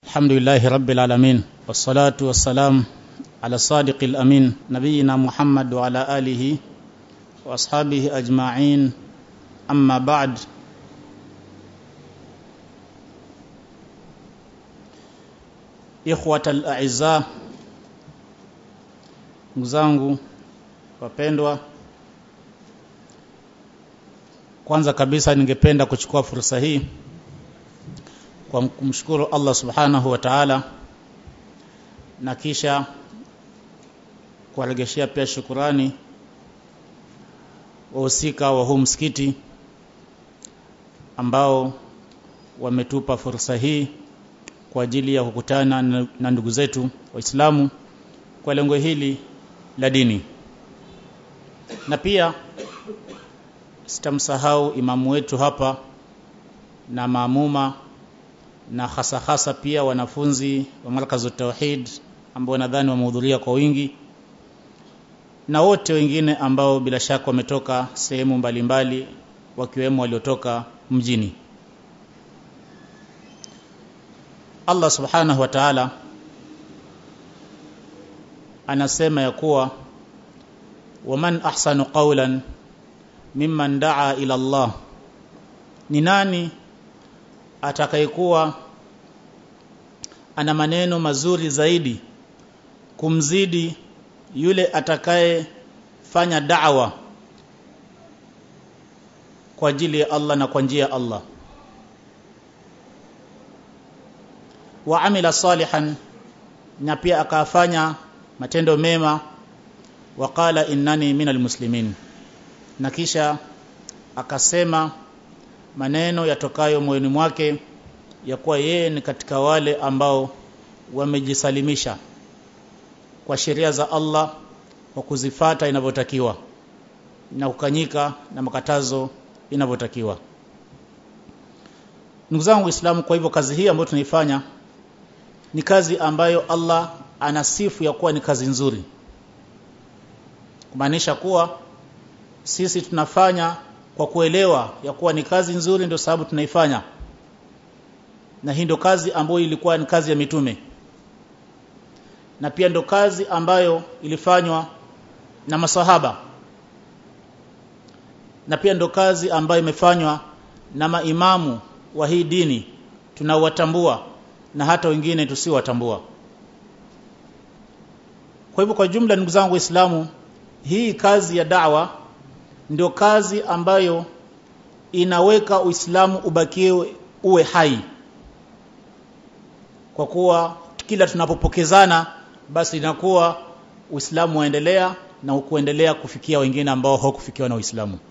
الحمد لله رب العالمين والصلاة والسلام على الصادق الأمين نبينا محمد وعلى آله وأصحابه أجمعين أما بعد إخوة الأعزاء mzangu wapendwa kwanza kabisa ningependa kuchukua fursa hii kwa kumshukuru Allah subhanahu wa ta'ala na kisha kuwaregeshea pia shukurani wahusika wa huu msikiti ambao wametupa fursa hii kwa ajili ya kukutana na ndugu zetu waislamu kwa lengo hili la dini na pia sitamsahau imamu wetu hapa na maamuma na hasa hasa pia wanafunzi wa markazu tauhid ambao nadhani wamehudhuria kwa wingi na wote wengine ambao bila shaka wametoka sehemu mbalimbali wakiwemo waliotoka mjini Allah subhanahu wa ta'ala anasema ya kuwa waman ahsanu qawlan mimman daa ila Allah ni nani atakayekuwa ana maneno mazuri zaidi kumzidi yule atakayefanya da'wa kwa ajili ya Allah na kwa njia ya Allah wa amila salihan na pia akafanya matendo mema waqala innani minal muslimin na kisha akasema maneno yatokayo moyoni mwake ya kuwa yeye ni katika wale ambao wamejisalimisha kwa sheria za Allah kwa kuzifata inavyotakiwa na kukanyika na makatazo inavyotakiwa ndugu zangu waislamu kwa hivyo kazi hii ambayo tunaifanya ni kazi ambayo Allah anasifu ya kuwa ni kazi nzuri kumaanisha kuwa sisi tunafanya kwa kuelewa ya kuwa ni kazi nzuri ndio sababu tunaifanya na hii ndio kazi ambayo ilikuwa ni kazi ya mitume na pia ndio kazi ambayo ilifanywa na masahaba na pia ndio kazi ambayo imefanywa na maimamu wa hii dini tunaowatambua na hata wengine tusiowatambua kwa hivyo kwa jumla ndugu zangu waislamu hii kazi ya da'wa ndio kazi ambayo inaweka Uislamu ubakie uwe hai kwa kuwa kila tunapopokezana basi inakuwa Uislamu waendelea na kuendelea kufikia wengine ambao hawakufikiwa na Uislamu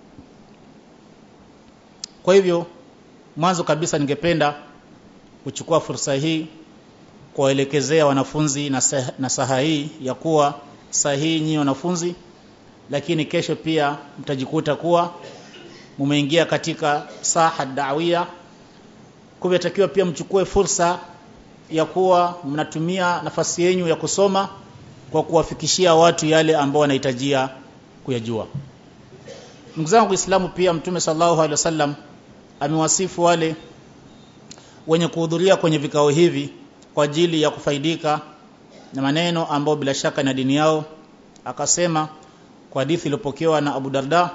kwa hivyo mwanzo kabisa ningependa kuchukua fursa hii kuwaelekezea wanafunzi na, sah na saha hii ya kuwa sahihi nyinyi wanafunzi lakini kesho pia mtajikuta kuwa mumeingia katika saha dawia kumetakiwa pia mchukue fursa ya kuwa mnatumia nafasi yenu ya kusoma kwa kuwafikishia watu yale ambao wanahitajia kuyajua ndugu zangu Uislamu pia mtume sallallahu alaihi wasallam amewasifu wale wenye kuhudhuria kwenye vikao hivi kwa ajili ya kufaidika na maneno ambao bila shaka na dini yao akasema kwa hadithi iliyopokewa na Abu Darda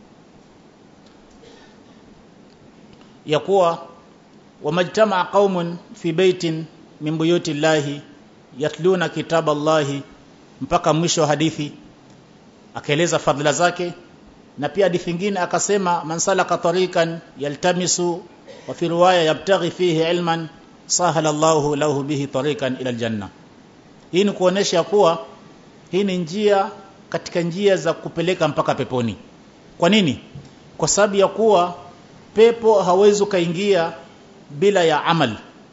ya kuwa wamajtamaa qaumun fi baitin min buyuti llahi yatluna kitaba llahi mpaka mwisho wa hadithi akaeleza fadhila zake na pia hadithi nyingine akasema man salaka tariqan yaltamisu wa fi riwaya yabtaghi fihi ilman sahala Allahu lahu bihi tariqan ila aljanna hii ni kuonesha kuwa hii ni njia katika njia za kupeleka mpaka peponi kwa nini kwa sababu ya kuwa pepo hawezi kaingia bila ya amal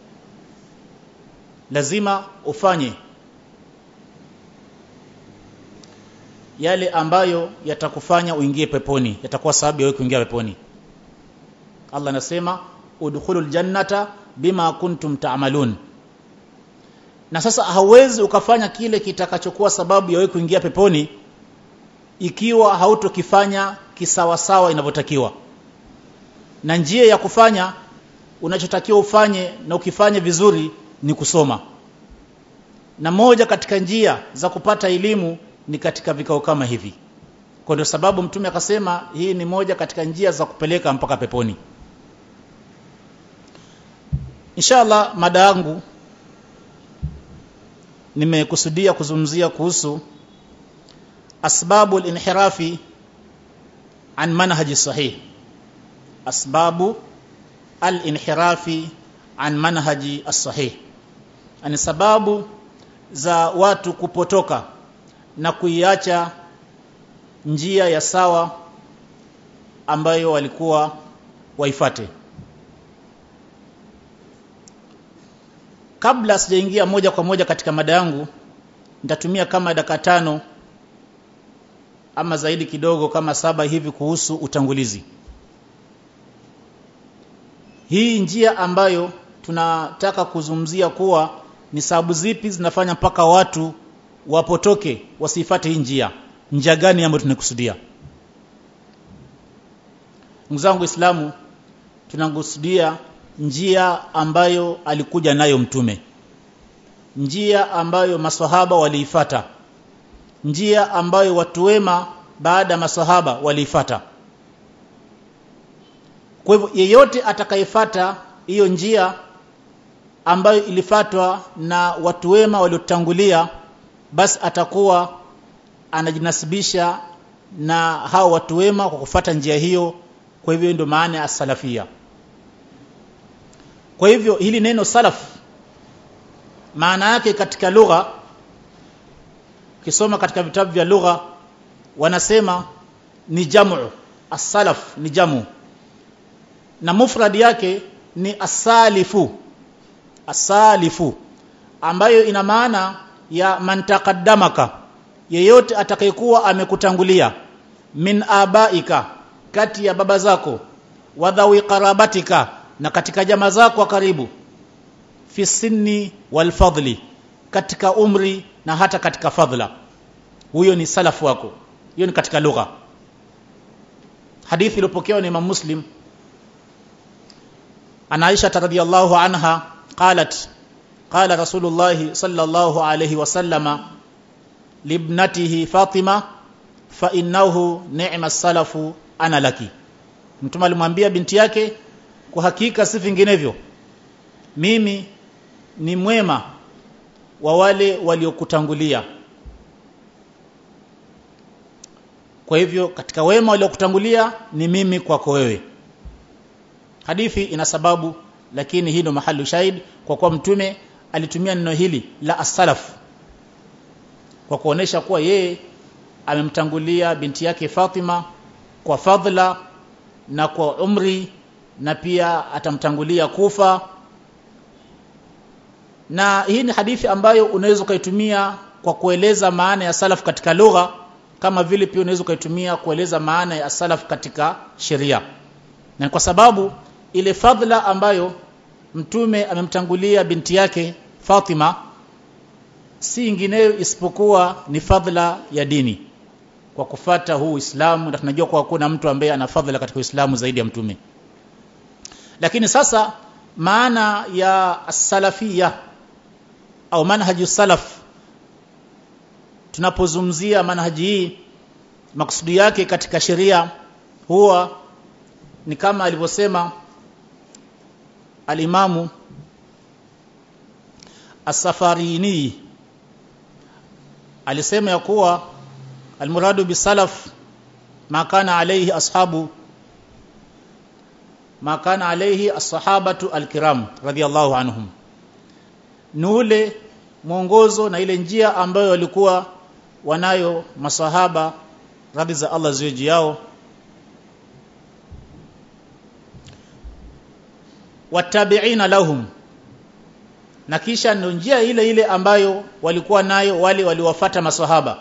lazima ufanye yale ambayo yatakufanya uingie peponi yatakuwa sababu ya wewe kuingia peponi Allah anasema udkhulul jannata bima kuntum ta'malun na sasa hauwezi ukafanya kile kitakachokuwa sababu ya wewe kuingia peponi ikiwa hautokifanya kisawasawa inavyotakiwa na njia ya kufanya unachotakiwa ufanye na ukifanye vizuri ni kusoma na moja katika njia za kupata elimu ni katika vikao kama hivi kwa ndio sababu mtume akasema hii ni moja katika njia za kupeleka mpaka peponi inshallah mada yangu nimekusudia kuzungumzia kuhusu asbabu al-inhirafi an manhaji sahih asbabu al-inhirafi an manhaji as-sahih ani sababu za watu kupotoka na kuiacha njia ya sawa ambayo walikuwa waifate kabla sijaingia moja kwa moja katika mada yangu nitatumia kama dakika tano ama zaidi kidogo kama saba hivi kuhusu utangulizi hii njia ambayo tunataka kuzungumzia kuwa ni sababu zipi zinafanya mpaka watu wapotoke wasifate hii njia njia gani ambayo tunakusudia ndugu zangu Waislamu tunakusudia njia ambayo alikuja nayo mtume njia ambayo maswahaba waliifata njia ambayo watu wema baada ya maswahaba waliifata kwa hivyo yeyote atakayefata hiyo njia ambayo ilifatwa na watu wema waliotangulia basi atakuwa anajinasibisha na hao watu wema kwa kufata njia hiyo kwa hivyo ndio maana ya salafia kwa hivyo hili neno salaf maana yake katika lugha kisoma katika vitabu vya lugha wanasema ni jamu as-salaf ni jamu na mufrad yake ni asalifu asalifu ambayo ina maana ya man taqaddamaka yeyote atakayekuwa amekutangulia min abaika kati ya baba zako wadhawi qarabatika na katika jamaa zako wa karibu fi sinni wal fadli katika umri na hata katika fadhla huyo ni salafu wako hiyo ni katika lugha hadithi iliyopokewa na Imam Muslim ana Aisha radhiyallahu anha qalat qala Rasulullah sallallahu alayhi wasallama libnatihi Fatima fa innahu ni'ma salafu ana laki mtume alimwambia binti yake kwa hakika si vinginevyo mimi ni mwema wa wale waliokutangulia kwa hivyo katika wema waliokutangulia ni mimi kwako wewe hadithi ina sababu lakini hii ndo mahali shahid kwa kuwa mtume alitumia neno hili la asalaf kwa kuonesha kuwa yeye amemtangulia binti yake Fatima kwa fadhila na kwa umri na pia atamtangulia kufa na hii ni hadithi ambayo unaweza ukaitumia kwa kueleza maana ya salaf katika lugha kama vile pia unaweza ukaitumia kueleza maana ya salaf katika sheria na kwa sababu ile fadhila ambayo mtume amemtangulia binti yake Fatima si ingineyo isipokuwa ni fadhila ya dini kwa kufata huu Uislamu na tunajua kwa kuna mtu ambaye ana fadhila katika Uislamu zaidi ya mtume lakini sasa maana ya salafia au manhaji salaf tunapozungumzia manhaji hii maksudi yake katika sheria huwa ni kama alivyosema alimamu as-safarini alisema ya kuwa almuradu bisalaf ma kana alayhi ashabu ma kana alayhi as-sahabatu al-kiram radiyallahu anhum ni ule mwongozo na ile njia ambayo walikuwa wanayo masahaba radhi za Allah ziwe juu yao watabiina lahum na kisha ndio njia ile ile ambayo walikuwa nayo wale waliwafata maswahaba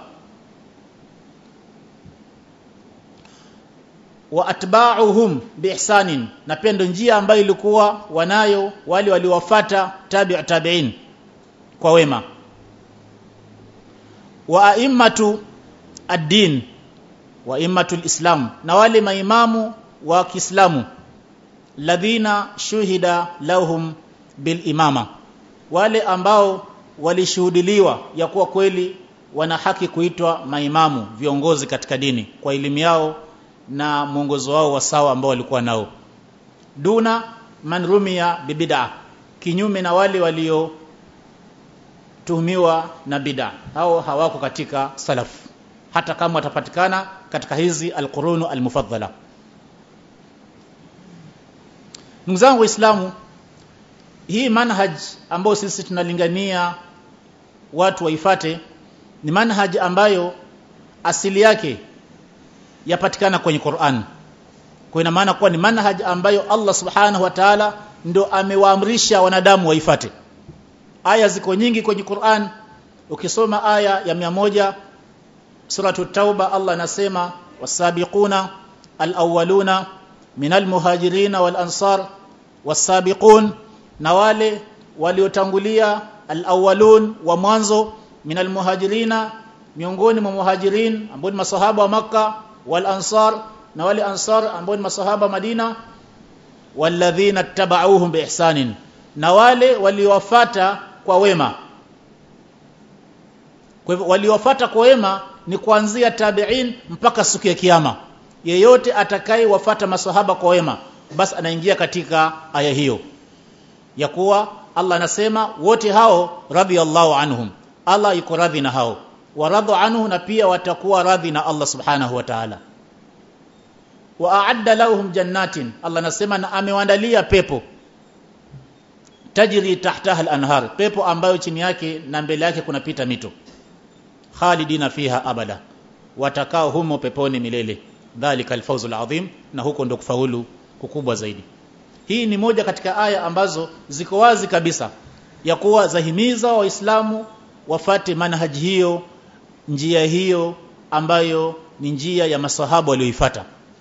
wa atba'uhum biihsanin na pia ndio njia ambayo ilikuwa wanayo wale waliwafata tabi'u tabi'in kwa wema wa a'immatu ad-din wa a'immatu islam na wale maimamu wa Kiislamu ladhina shuhida lahum bil imama wale ambao walishuhudiliwa ya kuwa kweli wana haki kuitwa maimamu viongozi katika dini kwa elimu yao na mwongozo wao wa sawa ambao walikuwa nao duna man rumia bibid'a kinyume na wale walio tuhumiwa na bid'a hao hawako katika salaf hata kama watapatikana katika hizi alqurunu almufaddala ndugu zangu waislamu hii manhaj ambayo sisi tunalingania watu waifate ni manhaj ambayo asili yake yapatikana kwenye Qur'an kwa ina maana kuwa ni manhaj ambayo Allah subhanahu wa ta'ala ndo amewaamrisha wanadamu waifate aya ziko nyingi kwenye Qur'an ukisoma aya ya 100 suratu tauba Allah anasema wasabiquna alawwaluna minal muhajirina wal ansar wasabiqun na wale waliotangulia alawwalun wa mwanzo minal muhajirina miongoni mwa muhajirin ambao ni masahaba wa maka wal ansar na wale ansar ambao ni masahaba Madina walladhina tabauhum biihsanin na wale waliowafata kwa wema kwa hivyo waliowafata kwa wema ni kuanzia tabi'in mpaka siku ya kiyama yeyote atakayewafata masahaba kwa wema basi anaingia katika aya hiyo ya kuwa Allah anasema wote hao radhiyallahu anhum Allah yuko radhi na hao waradhu anhu na pia watakuwa radhi na Allah subhanahu wa ta'ala wa a'adda lahum jannatin Allah anasema na amewaandalia pepo tajri tahtaha al-anhar pepo ambayo chini yake na mbele yake kunapita mito khalidina fiha abada watakao humo peponi milele dhalika alfawzul adhim na huko ndo kufaulu kukubwa zaidi hii ni moja katika aya ambazo ziko wazi kabisa ya kuwa zahimiza waislamu wafate manhaji hiyo njia hiyo ambayo ni njia ya masahaba walioifuata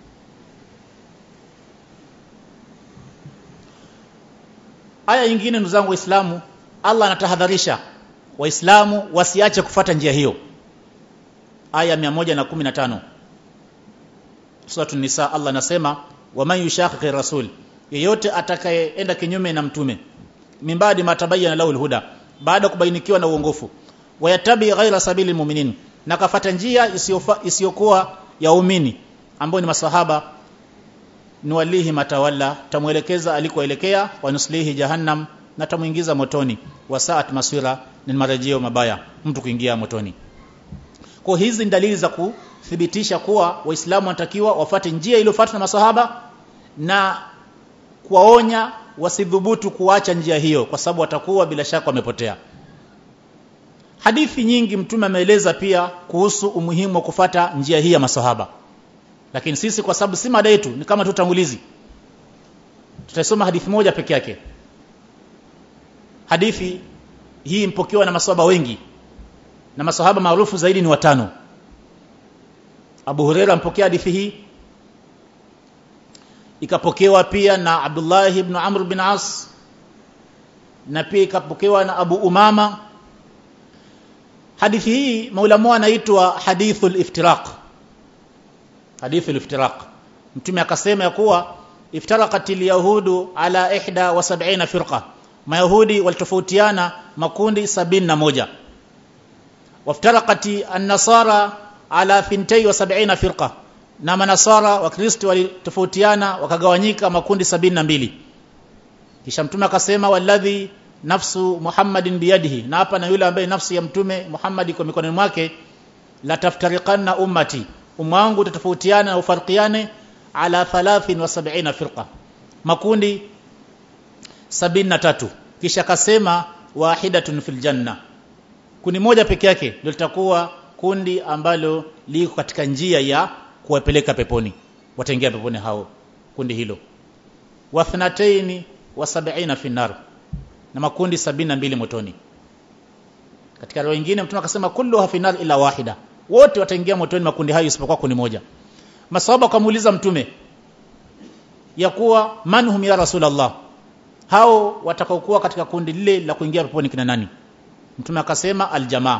aya nyingine ndugu zangu waislamu Allah anatahadharisha waislamu wasiache kufata njia hiyo aya 115 Suratu Nisa Allah anasema waman yushaqiqi rasul yeyote atakayeenda kinyume na mtume mimbadi matabayyana lahu alhuda baada kubainikiwa na uongofu wayatabi ghaira sabili mu'minin na kafata njia isiyokuwa ya umini ambao ni masahaba nuwalihi matawalla tamwelekeza alikoelekea wanuslihi jahannam na tamuingiza motoni wasaat maswira ni marejeo mabaya mtu kuingia motoni kwa hizi ni dalili za kuthibitisha kuwa waislamu wanatakiwa wafate njia iliyofuatwa na masahaba na kuwaonya wasidhubutu kuacha njia hiyo kwa sababu watakuwa bila shaka wamepotea hadithi nyingi mtume ameeleza pia kuhusu umuhimu wa kufata njia hii ya masahaba lakini sisi kwa sababu si mada yetu ni kama tutangulizi tutasoma hadithi moja peke yake hadithi hii mpokewa na masahaba wengi na masahaba maarufu zaidi ni watano Abu Huraira mpokea hadithi hii ikapokewa pia na Abdullah ibn Amr bin As na pia ikapokewa na Abu Umama hadithi hii maulama anaitwa hadithul iftiraq hadithul iftiraq mtume akasema ya kuwa iftaraqatil yahudu ala ihda wa sab'ina firqa mayahudi walitofautiana makundi sabini na moja waftaraqati an-nasara ala thintai wa sab'ina firqa na manasara wa kristo walitofautiana wakagawanyika makundi sabini na mbili kisha mtume akasema walladhi nafsu muhammadin biyadihi na hapa na yule ambaye nafsi ya mtume Muhammad kwa mikononi mwake la taftariqanna ummati umma wangu utatofautiana na ufarqiane ala 73 firqa makundi 73 kisha akasema wahidatun fil janna kundi moja peke yake ndio litakuwa kundi ambalo liko katika njia ya kuwapeleka peponi wataingia peponi hao kundi hilo wathnataini wa sab'ina fi nar na makundi sabini na mbili motoni katika roho nyingine mtume akasema kullu hafinar ila wahida wote wataingia motoni makundi hayo isipokuwa kundi moja masahaba wakamuuliza mtume ya kuwa manhum ya rasulullah hao watakaokuwa katika kundi lile la kuingia peponi kina nani mtume akasema aljamaa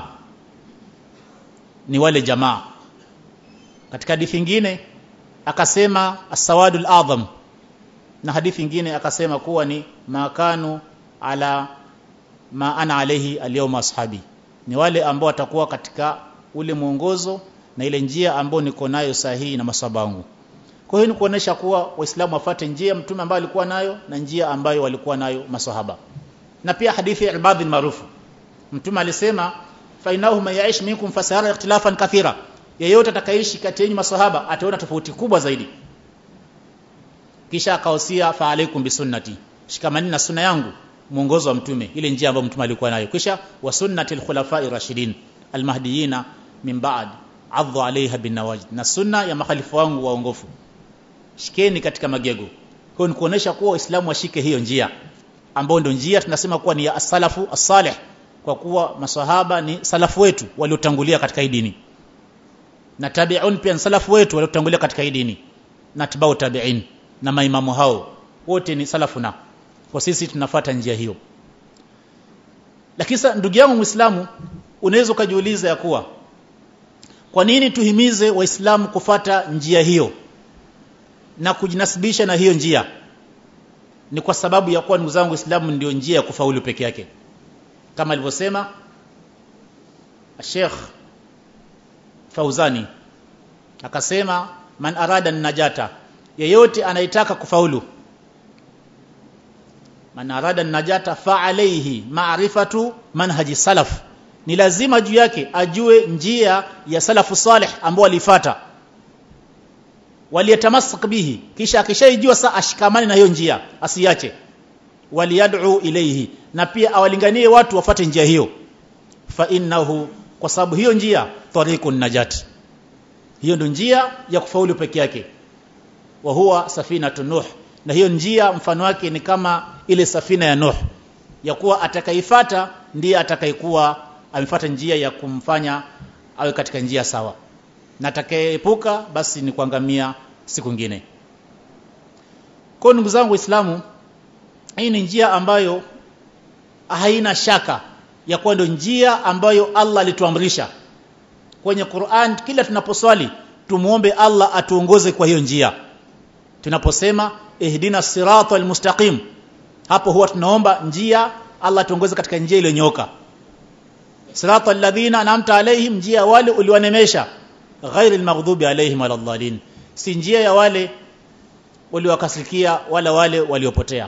ni wale jamaa katika hadithi nyingine akasema as-sawadul azam na hadithi nyingine akasema kuwa ni makanu ala ma ana alayhi alyawma ashabi ni wale ambao watakuwa katika ule mwongozo na ile njia ambayo niko nayo sahihi na masaba wangu kwa hiyo ni kuonesha kuwa waislamu wafate njia mtume ambayo alikuwa nayo na njia ambayo walikuwa nayo masahaba na pia hadithi ya ibadhi maarufu mtume alisema fa innahu man yaish minkum fasara ikhtilafan kathira yeyote atakayeishi kati yenu masahaba ataona tofauti kubwa zaidi kisha akahusia fa alaikum bisunnati shikamani na sunna yangu mwongozo wa mtume ile njia ambayo mtume alikuwa nayo kisha wa sunnati alkhulafai rashidin almahdiyina min ba'd adhu alaiha bin nawajid na sunna ya makhalifu wangu waongofu shikeni katika magego kwa ni kuonesha kuwa waislamu washike hiyo njia ambayo ndio njia tunasema kuwa ni ya as-salafu as-salih kwa kuwa maswahaba ni salafu wetu waliotangulia katika hii dini na tabi'un pia ni salafu wetu waliotangulia katika hii dini na tibau tabi'in na maimamu hao wote ni salafuna kwa sisi tunafuata njia hiyo lakini ndugu yangu muislamu unaweza ukajiuliza ya kuwa kwa nini tuhimize waislamu kufata njia hiyo na kujinasibisha na hiyo njia ni kwa sababu ya kuwa ndugu zangu waislamu ndio njia ya kufaulu peke yake kama alivyosema Sheikh Fauzani akasema man arada najata yeyote anayetaka kufaulu man arada najata fa alayhi ma'rifatu manhaji salaf ni lazima juu yake ajue njia ya salafu salih ambao alifuata waliyatamassak bihi kisha akishaijua saa ashikamane na hiyo njia asiache waliyad'u ilayhi na pia awalinganie watu wafate njia hiyo fa innahu kwa sababu hiyo njia tariqun najat hiyo ndio njia ya kufaulu peke yake wa huwa safinatu nuh na hiyo njia mfano wake ni kama ile safina ya nuh ya kuwa atakaifata ndiye atakayekuwa amefuata njia ya kumfanya awe katika njia sawa na atakayeepuka basi ni kuangamia siku nyingine kwa ndugu zangu waislamu hii ni njia ambayo haina shaka ya kuwa ndio njia ambayo Allah alituamrisha kwenye Qur'an kila tunaposwali tumuombe Allah atuongoze kwa hiyo njia tunaposema ihdina siratal mustaqim hapo huwa tunaomba njia Allah tuongoze katika njia iliyonyoka siratal ladhina an'amta alaihim njia wale uliwanemesha ghairil maghdubi alaihim waladdallin si njia ya wale waliowakasirikia wala wale waliopotea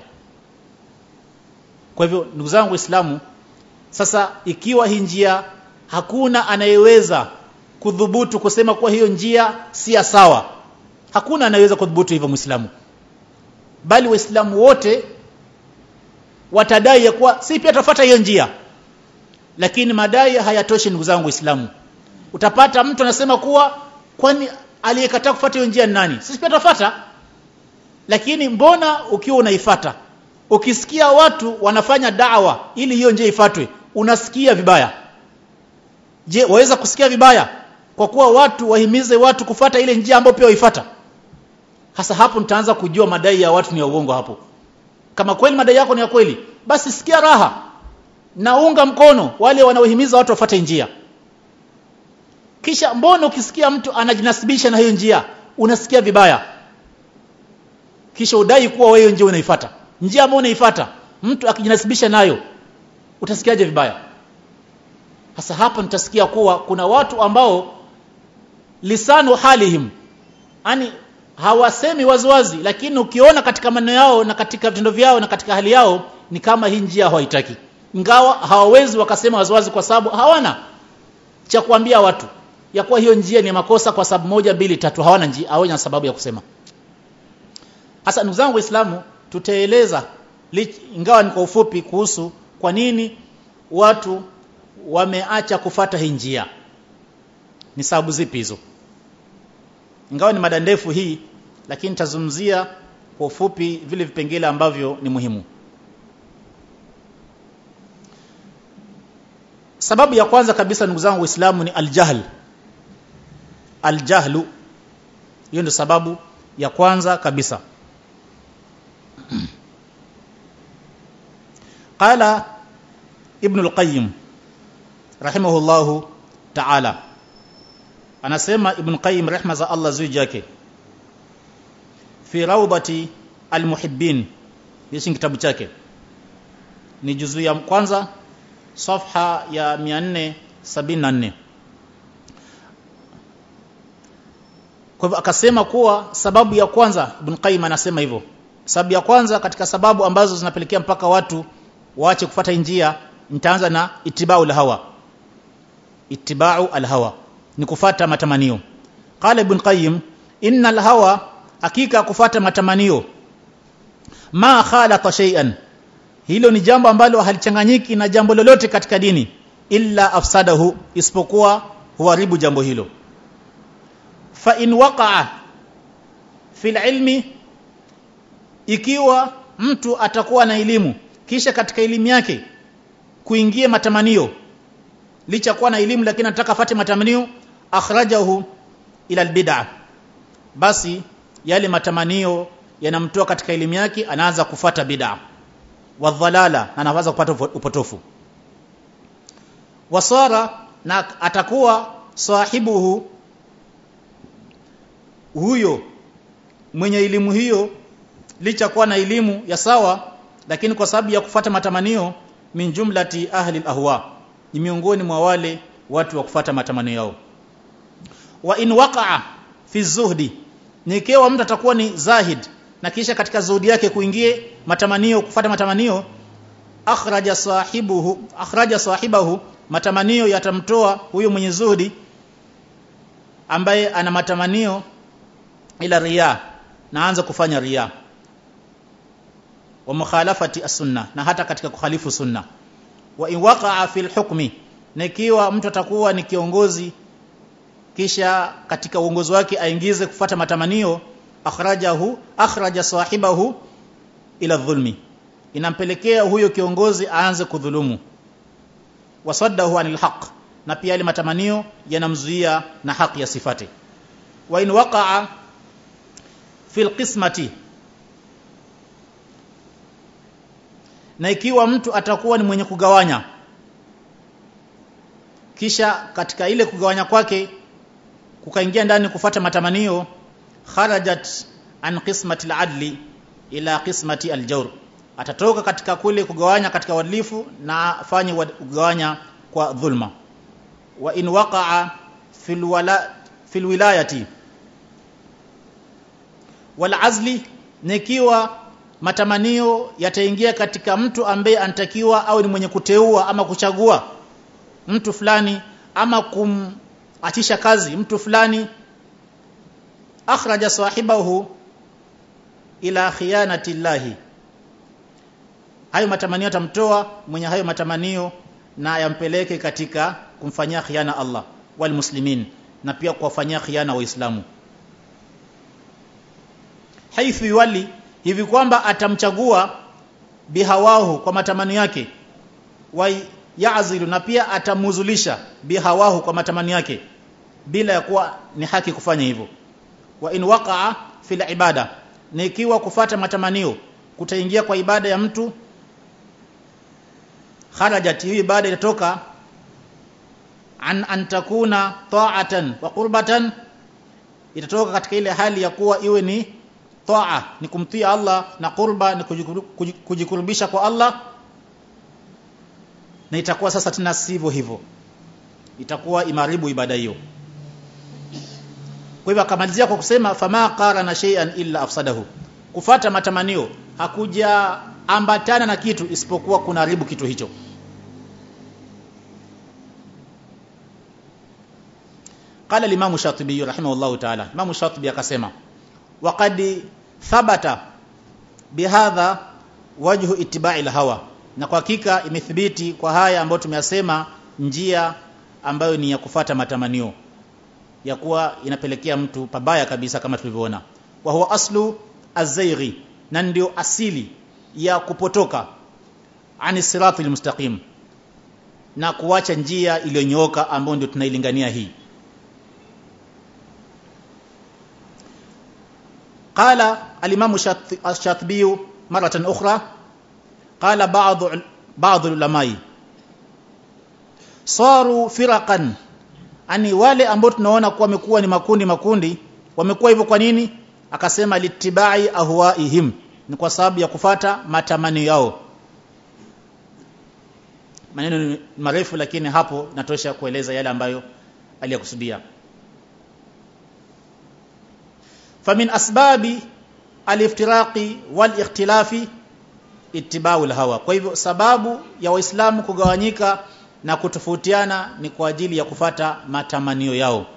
kwa hivyo ndugu zangu waislamu sasa ikiwa hii njia hakuna anayeweza kudhubutu kusema kuwa hiyo njia si sawa hakuna anayeweza kudhubutu hivyo muislamu bali waislamu wote watadai ya kuwa si pia tafuata hiyo njia lakini madai hayatoshi ndugu zangu waislamu utapata mtu anasema kuwa kwani aliyekataa kufuata hiyo njia ni nani sisi pia tafuata lakini mbona ukiwa unaifata ukisikia watu wanafanya dawa ili hiyo njia ifatwe unasikia vibaya je waweza kusikia vibaya kwa kuwa watu wahimize watu kufata ile njia ambayo pia waifata hasa hapo nitaanza kujua madai ya watu ni ya uongo hapo kama kweli madai yako ni ya kweli basi sikia raha na unga mkono wale wanaohimiza watu wafate njia kisha mbona ukisikia mtu anajinasibisha na hiyo njia unasikia vibaya kisha udai kuwa wewe njia unaifata njia ambayo unaifata mtu akijinasibisha nayo utasikiaje vibaya sasa hapa nitasikia kuwa kuna watu ambao lisanu halihim yani hawasemi waziwazi lakini ukiona katika maneno yao na katika vitendo vyao na katika hali yao ni kama hii njia hawaitaki ingawa hawawezi wakasema waziwazi kwa sababu hawana cha kuambia watu ya kuwa hiyo njia ni makosa kwa sababu moja mbili tatu hawana njia hawana sababu ya kusema hasa ndugu zangu waislamu tutaeleza ingawa ni kwa ufupi kuhusu kwa nini watu wameacha kufata hii njia ni sababu zipi hizo ingawa ni mada ndefu hii lakini tazungumzia kwa ufupi vile vipengele ambavyo ni muhimu sababu ya kwanza kabisa ndugu zangu waislamu ni aljahl aljahlu hiyo ndio sababu ya kwanza kabisa قال ابن القيم رحمه الله تعالى anasema ibn qayyim rehma za Allah zuu yake fi rawdati almuhibbin hichi kitabu chake ni juzu ya kwanza safha ya 474 kwa hivyo akasema kuwa sababu ya kwanza Ibn Qayyim anasema hivyo sababu ya kwanza katika sababu ambazo zinapelekea mpaka watu waache kufata njia nitaanza na itibau hawa itibau alhawa ni kufata matamanio qala ibn qayyim inna alhawa hakika kufata matamanio ma khalata shay'an hilo ni jambo ambalo halichanganyiki na jambo lolote katika dini illa afsadahu isipokuwa huharibu jambo hilo fa in waqa'a fil ilmi ikiwa mtu atakuwa na elimu kisha katika elimu yake kuingia matamanio licha kuwa na elimu lakini anataka afate matamanio akhrajahu ila albid'a basi yale matamanio yanamtoa katika elimu yake anaanza kufata bid'a wadhalala na anaanza kupata upotofu wasara na atakuwa sahibuhu huyo mwenye elimu hiyo licha kuwa na elimu ya sawa lakini kwa sababu ya kufata matamanio min jumlati ahli ahwa ni miongoni mwa wale watu wa kufata matamanio yao wa in waqa'a fi zuhdi nikiwa mtu atakuwa ni zahid na kisha katika zuhudi yake kuingie matamanio kufata matamanio akhraja sahibuhu akhraja sahibahu matamanio yatamtoa huyo mwenye zuhudi ambaye ana matamanio ila riya naanza kufanya riya wa mukhalafati as-sunna na hata katika kukhalifu sunna wa in waqa'a fil hukmi na ikiwa mtu atakuwa ni kiongozi kisha katika uongozi wake aingize kufata matamanio akhrajahu akhraja sahibahu ila dhulmi inampelekea huyo kiongozi aanze kudhulumu wasaddahu anil haqq na pia ile matamanio yanamzuia na haki ya sifati wa in waqa'a fil qismati na ikiwa mtu atakuwa ni mwenye kugawanya kisha katika ile kugawanya kwake kukaingia ndani kufata matamanio kharajat an qismati al-adli ila qismati al-jawr atatoka katika kule kugawanya katika uadilifu na afanye kugawanya kwa dhulma wa in waqa'a fil wala fil wilayati wal azli nikiwa matamanio yataingia katika mtu ambaye anatakiwa au ni mwenye kuteua ama kuchagua mtu fulani ama kumachisha kazi mtu fulani akhraja sahibahu ila khiyanati llahi hayo matamanio yatamtoa mwenye hayo matamanio na yampeleke katika kumfanyia khiana Allah wal muslimin na pia kuwafanyia khiana waislamu haithu yuwali hivi kwamba atamchagua bihawahu kwa matamanio yake wa ya'zilu na pia atamuzulisha bihawahu kwa matamanio yake bila ya kuwa ni haki kufanya hivyo wa in waqa'a fil ibada na ikiwa kufata matamanio kutaingia kwa ibada ya mtu kharajat hii ibada itatoka an an takuna ta'atan wa qurbatan itatoka katika ile hali ya kuwa iwe ni taa ni kumtii Allah na qurba ni kujikurubisha kwa Allah na itakuwa sasa tena sivyo hivyo itakuwa imaribu ibada hiyo kwa hivyo akamalizia kwa kusema fama qarana shay'an illa afsadahu kufata matamanio hakuja ambatana na kitu isipokuwa kunaharibu kitu hicho قال الامام الشاطبي رحمه الله تعالى امام الشاطبي akasema وقد ثبت بهذا وجه اتباع الهوى na kwa hakika imethibiti kwa haya ambayo tumeyasema njia ambayo ni ya kufata matamanio ya kuwa inapelekea mtu pabaya kabisa kama tulivyoona wa huwa aslu azaighi na ndio asili ya kupotoka ani sirati almustaqim na kuacha njia iliyonyooka ambayo ndio tunailingania hii قال الإمام الشاطبي مرة أخرى قال بعض بعض العلماء صاروا فرقا ani wale ambao tunaona kuwa wamekuwa ni makundi makundi wamekuwa hivyo kwa nini akasema litibai ahwaihim ni kwa sababu ya kufata matamanio yao maneno ni marefu lakini hapo natosha kueleza yale ambayo aliyakusudia famin asbabi aliftiraqi wal ikhtilafi ittiba'ul hawa kwa hivyo sababu ya waislamu kugawanyika na kutofautiana ni kwa ajili ya kufata matamanio yao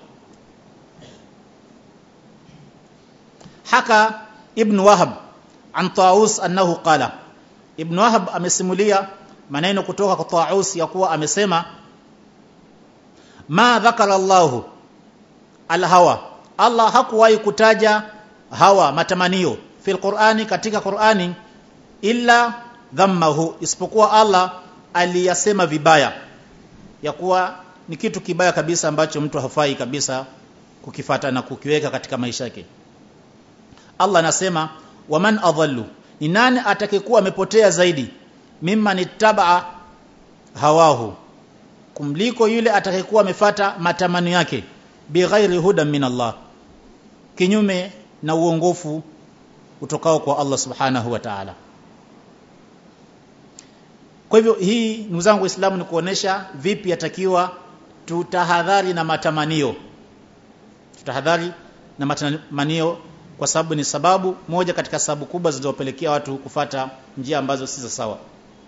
haka ibn wahab an taus annahu qala ibn wahab amesimulia maneno kutoka kwa taus ya kuwa amesema ma dhakara allah alhawa allah hakuwahi kutaja hawa matamanio fil qur'ani katika qur'ani illa dhammahu isipokuwa allah aliyasema vibaya ya kuwa ni kitu kibaya kabisa ambacho mtu hafai kabisa kukifata na kukiweka katika maisha yake Allah anasema waman adhallu ni nani atakayekuwa amepotea zaidi mimman ittabaa hawahu kumliko yule atakayekuwa amefata matamanio yake bighairi hudan min Allah kinyume na uongofu utokao kwa Allah subhanahu wa ta'ala kwa hivyo hii ndugu zangu waislamu ni kuonesha vipi yatakiwa tutahadhari na matamanio tutahadhari na matamanio kwa sababu ni sababu moja katika sababu kubwa zinazopelekea watu kufata njia ambazo si za sawa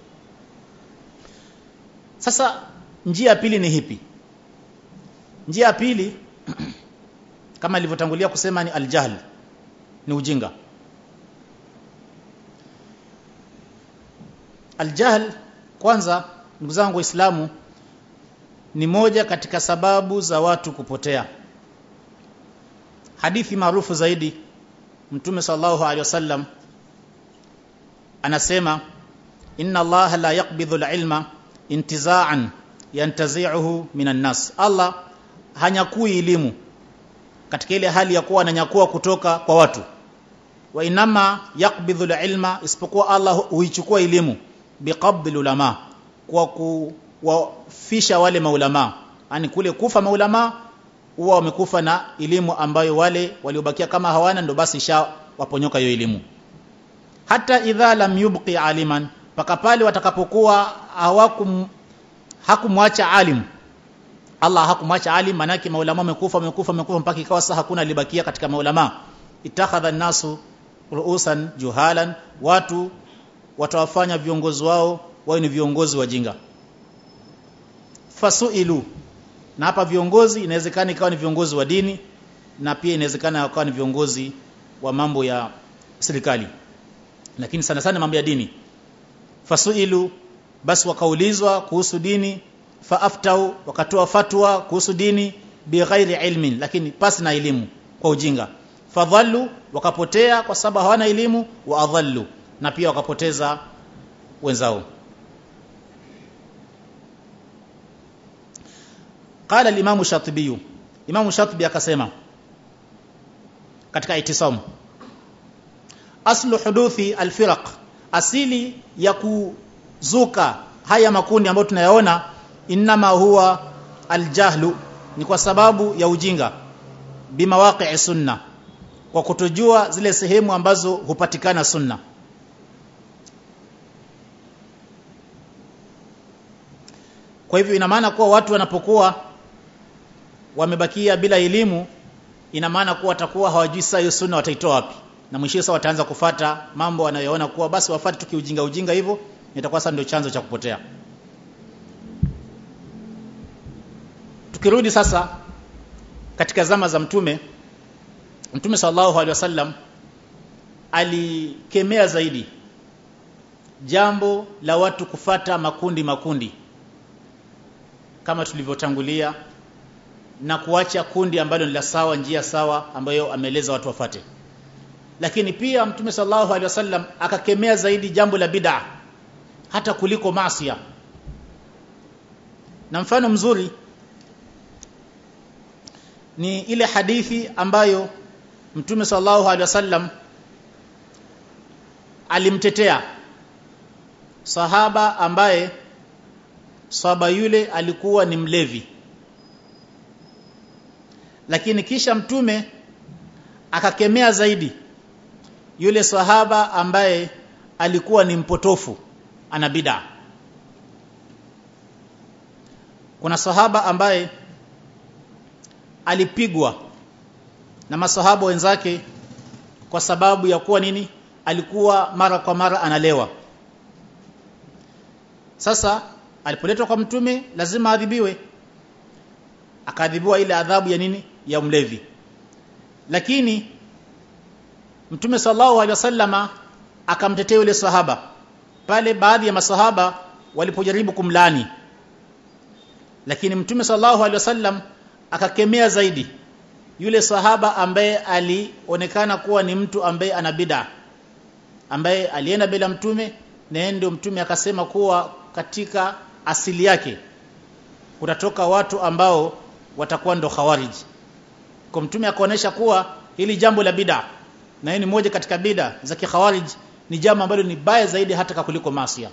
sasa njia ya pili ni hipi njia ya pili kama ilivyotangulia kusema ni aljahl ni ujinga aljahl kwanza ndugu zangu waislamu ni moja katika sababu za watu kupotea hadithi maarufu zaidi mtume sallallahu alaihi wasallam anasema inna allaha la yaqbidhu alilma intiza'an yantazi'uhu minan nas allah hanyakui elimu katika ile hali ya kuwa ananyakua kutoka kwa watu wa inama yaqbidhu alilma isipokuwa allah huichukua elimu biqabdil ulama kwa kuwafisha wale maulama yani kule kufa maulama huwa wamekufa na elimu ambayo wale waliobakia kama hawana ndo basi isha waponyoka hiyo elimu hata idha lam yubqi aliman paka pale watakapokuwa hawakum hakumwacha alim Allah hakumwacha alim manake maulama wamekufa wamekufa wamekufa mpaka ikawa sasa hakuna alibakia katika maulama itakhadha nasu ruusan juhalan watu watawafanya viongozi wao wao ni viongozi wajinga fasuilu na hapa viongozi inawezekana ikawa ni viongozi wa dini na pia inawezekana ikawa ni viongozi wa mambo ya serikali lakini sana sana mambo ya dini fasuilu basi wakaulizwa kuhusu dini faaftau wakatoa fatwa kuhusu dini bighairi ilmin lakini pasi na elimu kwa ujinga fadhallu wakapotea kwa sababu hawana elimu wa adhallu na pia wakapoteza wenzao قال الامام الشاطبي امام الشاطبي akasema katika itisam aslu huduthi alfiraq asili ya kuzuka haya makundi ambayo tunayaona inma huwa aljahlu ni kwa sababu ya ujinga bimawaqi'i sunna kwa kutojua zile sehemu ambazo hupatikana sunna kwa hivyo ina maana kuwa watu wanapokuwa wamebakia bila elimu ina maana kuwa watakuwa hawajui saa hiyo sunna wataitoa wapi na mwisho sasa wataanza kufata mambo wanayoona kuwa basi wafate tukiujinga ujinga hivyo itakuwa sasa ndio chanzo cha kupotea tukirudi sasa katika zama za mtume mtume sallallahu alaihi wasallam alikemea zaidi jambo la watu kufata makundi makundi kama tulivyotangulia na kuacha kundi ambalo ni la sawa njia sawa ambayo ameeleza watu wafate lakini pia mtume sallallahu alaihi wasallam akakemea zaidi jambo la bid'a hata kuliko maasiya na mfano mzuri ni ile hadithi ambayo mtume sallallahu alaihi wasallam alimtetea sahaba ambaye sahaba yule alikuwa ni mlevi lakini kisha mtume akakemea zaidi yule sahaba ambaye alikuwa ni mpotofu ana bid'a kuna sahaba ambaye alipigwa na masahaba wenzake kwa sababu ya kuwa nini alikuwa mara kwa mara analewa sasa alipoletwa kwa mtume lazima adhibiwe akaadhibiwa ile adhabu ya nini ya mlevi lakini mtume sallallahu alaihi wasallama akamtetea yule sahaba pale baadhi ya masahaba walipojaribu kumlani lakini mtume sallallahu alaihi wasallam akakemea zaidi yule sahaba ambaye alionekana kuwa ni mtu ambaye ana bid'a ambaye alienda bila mtume na ndio mtume akasema kuwa katika asili yake kutatoka watu ambao watakuwa ndo khawarij kwa mtume akaonesha kuwa hili jambo la bid'a na hii ni moja katika bid'a za kikhawarij ni jambo ambalo ni baya zaidi hata kuliko masia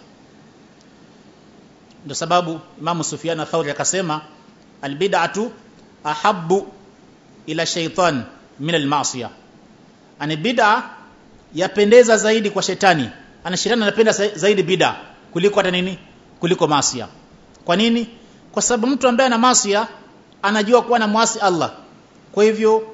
ndio sababu Imam Sufyan Thauri akasema albid'atu ahabbu ila shaitan min almasiya ani bid'a yapendeza zaidi kwa shetani ana shetani anapenda zaidi bid'a kuliko hata nini kuliko masia kwa nini kwa sababu mtu ambaye ana masia anajua kuwa na mwasi Allah kwa hivyo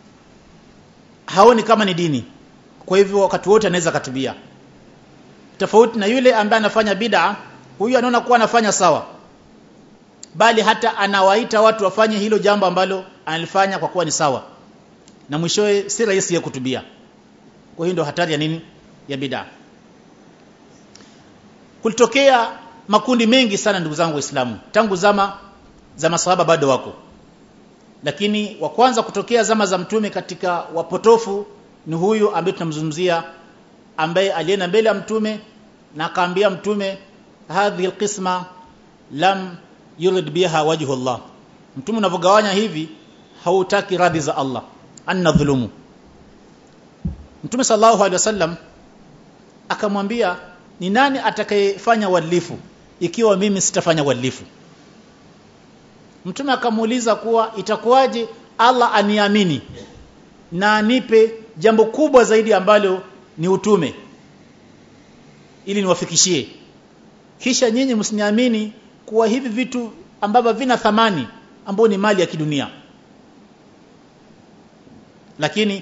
haoni kama ni dini kwa hivyo wakati wote anaweza katubia tofauti na yule ambaye anafanya bid'a huyu anaona kuwa anafanya sawa bali hata anawaita watu wafanye hilo jambo ambalo analifanya kwa kuwa ni sawa na mwishowe si rahisi ya kutubia kwa hiyo ndio hatari ya nini ya bid'a kulitokea makundi mengi sana ndugu zangu waislamu tangu zama za masahaba bado wako lakini wa kwanza kutokea zama za mtume katika wapotofu ni huyu ambaye tunamzungumzia ambaye alienda mbele ya mtume na akaambia mtume hadhi alqisma lam yurid biha wajhu Allah mtume unavyogawanya hivi hautaki radhi za Allah anna dhulumu mtume sallallahu alaihi wasallam akamwambia ni nani atakayefanya uadilifu ikiwa mimi sitafanya uadilifu mtume akamuuliza kuwa itakuwaje Allah aniamini na anipe jambo kubwa zaidi ambalo ni utume ili niwafikishie kisha nyinyi msiniamini kuwa hivi vitu ambavyo vina thamani ambao ni mali ya kidunia lakini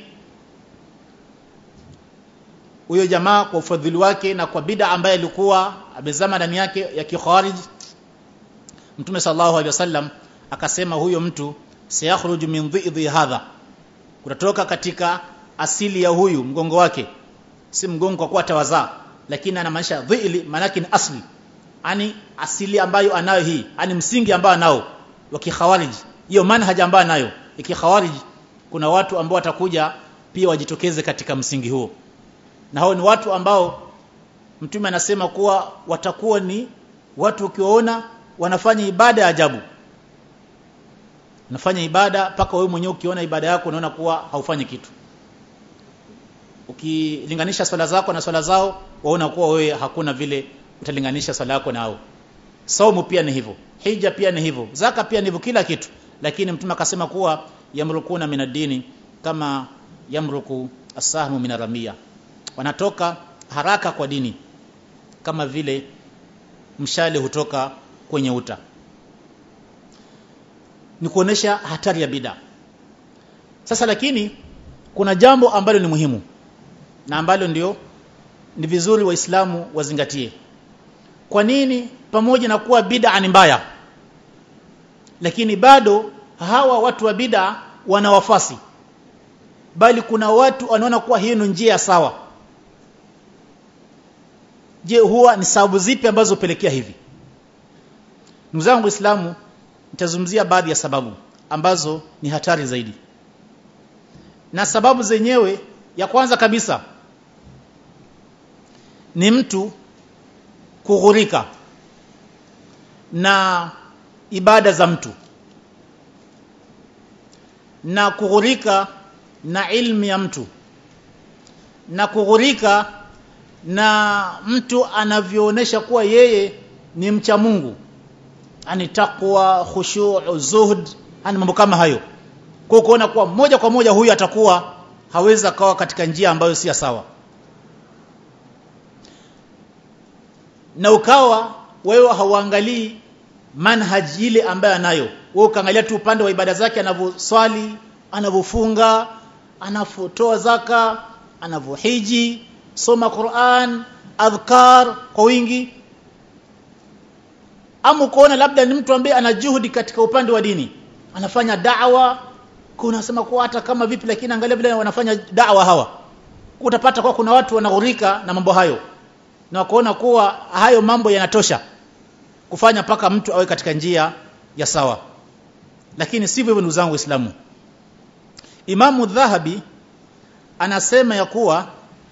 huyo jamaa kwa ufadhili wake na kwa bid'a ambaye alikuwa amezama ndani yake ya kikharij Mtume sallallahu alaihi wasallam akasema huyo mtu sayakhruju min dhidhi hadha kutatoka katika asili ya huyu mgongo wake si mgongo kwa kuwa tawazaa lakini anamaanisha dhili manake ni asli ani asili ambayo anayo hii ani msingi ambao anao wa kikhawarij hiyo manhaja ambayo anayo ikikhawarij kuna watu ambao watakuja pia wajitokeze katika msingi huo na hao ni watu ambao mtume anasema kuwa watakuwa ni watu ukiwaona wanafanya ibada ya ajabu unafanya ibada mpaka wewe mwenyewe ukiona ibada yako unaona kuwa haufanyi kitu ukilinganisha swala zako na swala zao waona kuwa wewe hakuna vile utalinganisha swala yako nao saumu pia ni hivyo hija pia ni hivyo zaka pia ni hivyo kila kitu lakini mtume akasema kuwa yamrukuna minadini kama yamruku asahmu minaramia wanatoka haraka kwa dini kama vile mshale hutoka kwenye uta ni kuonesha hatari ya bid'a sasa lakini kuna jambo ambalo ni muhimu na ambalo ndio ni vizuri waislamu wazingatie kwa nini pamoja na kuwa bid'a ni mbaya lakini bado hawa watu wa bid'a wana wafasi bali kuna watu wanaona kuwa hii ni njia sawa je huwa ni sababu zipi ambazo hupelekea hivi ndugu zangu waislamu nitazungumzia baadhi ya sababu ambazo ni hatari zaidi na sababu zenyewe ya kwanza kabisa ni mtu kughurika na ibada za mtu na kughurika na ilmu ya mtu na kughurika na mtu anavyoonesha kuwa yeye ni mcha Mungu ani takwa khushu' zuhd ani mambo kama hayo kwa kuona kuwa moja kwa moja huyu atakuwa hawezi akawa katika njia ambayo si sawa na ukawa wewe hauangalii manhaji ile ambayo anayo wewe ukaangalia tu upande wa ibada zake anavyoswali anavyofunga anavotoa zaka anavyohiji soma Qur'an adhkar kwa wingi ama ukoona labda ni mtu ambaye ana juhudi katika upande wa dini anafanya da'wa kuna sema kwa hata kama vipi lakini angalia vile wanafanya da'wa hawa utapata kwa kuna watu wanaghurika na mambo hayo na kuona kuwa hayo mambo yanatosha kufanya paka mtu awe katika njia ya sawa lakini sivyo hivyo ndugu zangu waislamu Imamu Dhahabi anasema ya kuwa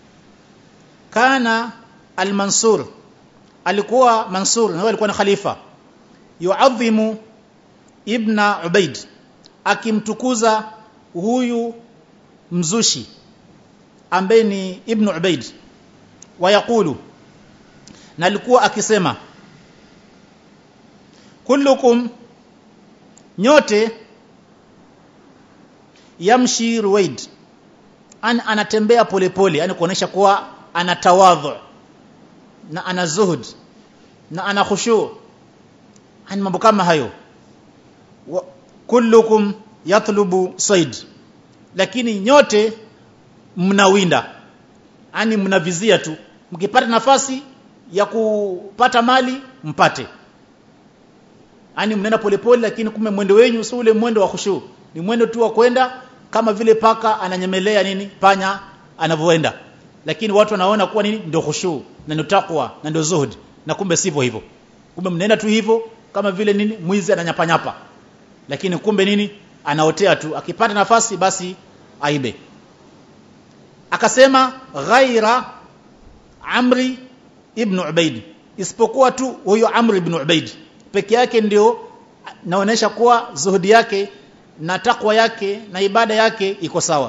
kana al-Mansur alikuwa Mansur na alikuwa ni khalifa yuadhimu ibna Ubaid akimtukuza huyu mzushi ambaye ni ibn Ubaid wayakulu na alikuwa akisema kullukum nyote yamshi ruwaid an anatembea polepole yani kuonesha kuwa ana tawadhu na ana zuhud na ana khushu ani mambo kama hayo wa, kullukum yatlubu said lakini nyote mnawinda ani mnavizia tu mkipata nafasi ya kupata mali mpate ani mnaenda polepole lakini kumbe mwendo wenyu si ule mwendo wa khushu ni mwendo tu wa kwenda kama vile paka ananyemelea nini panya anavyoenda lakini watu wanaona kuwa nini ndio khushu na ndio takwa na ndio zuhud na kumbe sivyo hivyo kumbe mnaenda tu hivyo kama vile nini mwizi ananyapanyapa lakini kumbe nini anaotea tu akipata nafasi basi aibe akasema ghaira amri ibn ubaid isipokuwa tu huyo amri ibn ubaid peke yake ndio naonesha kuwa zuhudi yake na takwa yake na ibada yake iko sawa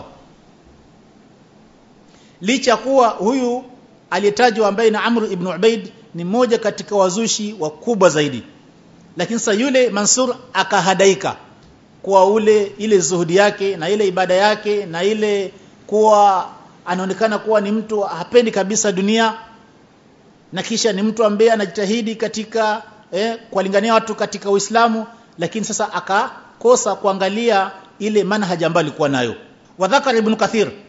licha kuwa huyu aliyetajwa ambaye na Amr ibn Ubaid ni mmoja katika wazushi wakubwa zaidi lakini sasa yule Mansur akahadaika kwa ule ile zuhudi yake na ile ibada yake na ile kuwa anaonekana kuwa ni mtu hapendi kabisa dunia na kisha ni mtu ambaye anajitahidi katika eh, kuwalingania watu katika Uislamu lakini sasa akakosa kuangalia ile manhaji ambayo alikuwa nayo wadhakar ibn kathir